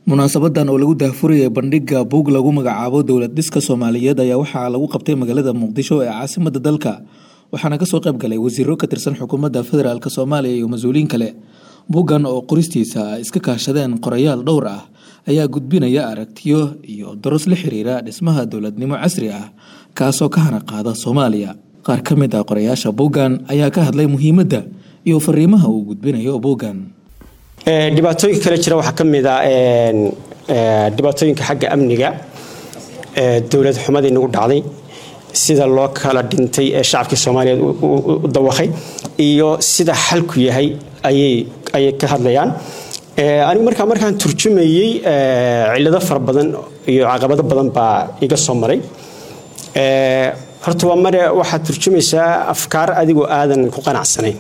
munaasabadan oo lagu daahfurayay bandhiga buug lagu magacaabo dowlad dhiska soomaaliyeed ayaa waxaa lagu qabtay magaalada muqdisho ee caasimada dalka waxaana kasoo qayb galay wasiiro ka tirsan xukuumadda federaalk soomaaliya iyo mas-uuliyiin kale buuggan oo qoristiisa ay iska kaashadeen qorayaal dhowr ah ayaa gudbinaya aragtiyo iyo daros la xiriira dhismaha dowladnimo casri ah kaasoo ka hana qaada soomaaliya qaar ka mid ah qorayaasha buuggan ayaa ka hadlay muhiimadda iyo fariimaha uu gudbinayo buuggan dhibaatooyinka kale jira waxaa ka mid a dhibaatooyinka xagga amniga dowlad xumadii nagu dhacday sida loo kala dhintay ee shacabkii soomaaliyeed u dawaqay iyo sida xalku yahay ayay ka hadlayaan anigu markaa markaan turjumayey cilado fara badan iyo caqabado badan baa iga soo maray horta waa mare waxaad turjumaysaa afkaar adigoo aadan ku qanacsanayn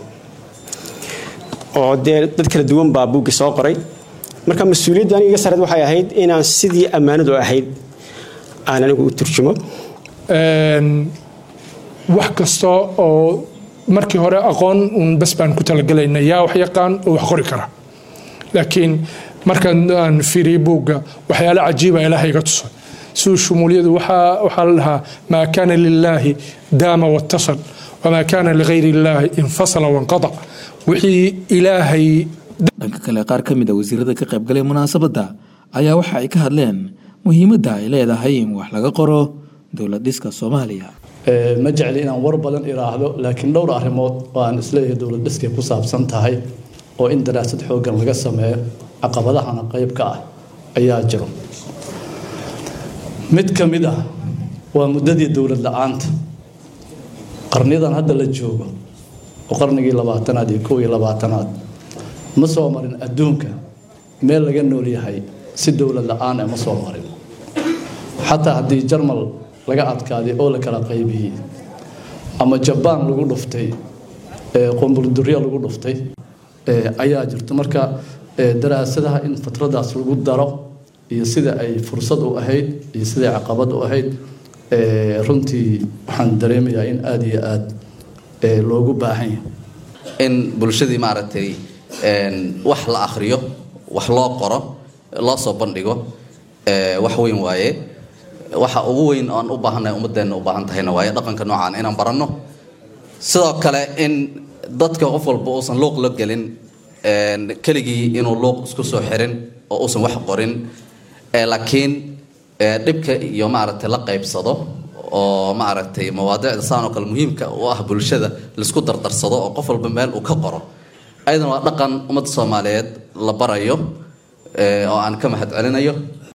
oo dee dad kala duwan baa buuggi soo qoray marka mas-uuliyadda aniga iga sareed waxay ahayd inaan sidii ammaanadu ahayd aan anigu u turjumo wax kasta oo markii hore aqoon uun bas baan ku talagelayna yaa wax yaqaan oo wax qori kara laakiin markaan aan fiiriyey buugga waxyaale cajiiba ilaaha iga tusay siduu shumuuliyadu waxaa la dhahaa maa kaana lilaahi daama watasal wamaa kaana ligayri illaahi infasala wanqadac wixii ilaahay dhanka kale qaar ka mid a wasiirada ka qaybgalay munaasabadda ayaa waxa ay ka hadleen muhiimadda ay leedahay in wax laga qoro dowlad dhiska soomaaliya ma jecli inaan war badan iraahdo laakiin dhowr arrimood oo aan isleeyahay dowlad dhiskay ku saabsan tahay oo in daraasad xooggan laga sameeyo caqabadahana qayb ka ah ayaa jiro mid ka mid ah waa muddadii dowlad la-aanta qarniyadan hadda la joogo oo qarnigii labaatanaad iyo kow iyo labaatanaad ma soo marin adduunka meel laga nool yahay si dowlad la-aan e ma soo marin xataa haddii jarmal laga adkaaday oo la kala qaybiyey ama jabaan lagu dhuftay qomburdurya lagu dhuftay ayaa jirto marka daraasadaha in fatradaas lagu daro iyo sida ay fursad u ahayd iyo siday caqabad u ahayd runtii waxaan dareemayaa in aada iyo aada loogu baahan yahay in bulshadii maaragtay wax la akhriyo wax loo qoro loo soo bandhigo wax weyn waaye waxa ugu weyn oan u baahannahay ummadeenna u baahan tahayna waaye dhaqanka noocaan inaan baranno sidoo kale in dadka qof walba uusan luuq la gelin keligii inuu luuq isku soo xirin oo uusan wax qorin laakiin dhibka iyo maaragtay la qaybsado oo maaragtay mawaadiicda saan oo kale muhiimka u ah bulshada laisku dardarsado oo qof walba meel uu ka qoro ayadana waa dhaqan ummadda soomaaliyeed la barayo oo aan ka mahad celinayo